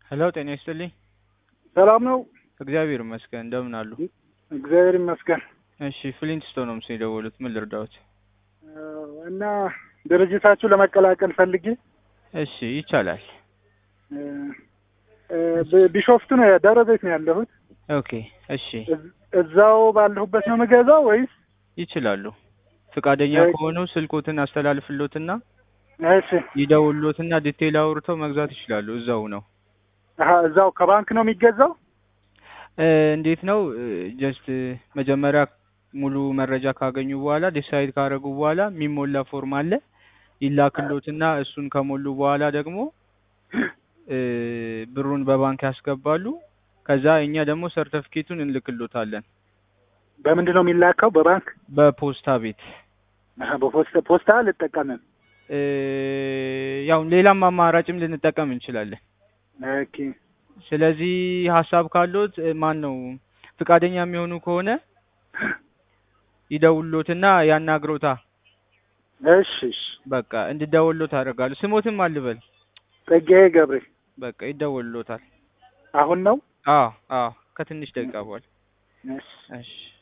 ሄሎ ጤና ይስጥልኝ። ሰላም ነው? እግዚአብሔር ይመስገን። እንደምን አሉ? እግዚአብሔር ይመስገን። እሺ ፍሊንትስቶን ነው ምስል የደወሉት። ምን ልርዳዎት? እና ድርጅታችሁ ለመቀላቀል ፈልጌ እሺ ይቻላል። ብ- ቢሾፍቱ ነው ደብረ ዘይት ነው ያለሁት። ኦኬ እሺ እዝ- እዛው ባለሁበት ነው የምገዛው ወይስ? ይችላሉ። ፍቃደኛ እሺ። ከሆኑ ስልኮትን አስተላልፍሎትና እሺ ይደውሎትና ዲቴይል አውርተው መግዛት ይችላሉ። እዛው ነው አሀ፣ እዛው ከባንክ ነው የሚገዛው? እ፣ እንዴት ነው ጀስት መጀመሪያ ሙሉ መረጃ ካገኙ በኋላ ዲሳይድ ካደረጉ በኋላ የሚሞላ ፎርም አለ ይላክሎትና እሱን ከሞሉ በኋላ ደግሞ እ፣ ብሩን በባንክ ያስገባሉ። ከዛ እኛ ደግሞ ሰርተፊኬቱን እንልክሎታለን በምንድን ነው የሚላከው? በባንክ በፖስታ ቤት። አሀ፣ በፖስታ ፖስታ አልጠቀምም። እ፣ ያው ሌላም አማራጭም ልንጠቀም እንችላለን። ኦኬ ስለዚህ ሀሳብ ካሎት እ፣ ማን ነው ፍቃደኛ የሚሆኑ ከሆነ ይደውሎትና ያናግሮታ። እሺ እሺ። በቃ እንድደውሎት አደርጋለሁ። ስሞትም አልበል ጸጋዬ ገብሬ በቃ ይደውሎታል። አሁን ነው? አዎ አዎ፣ ከትንሽ ደቂቃ በኋላ እሺ እሺ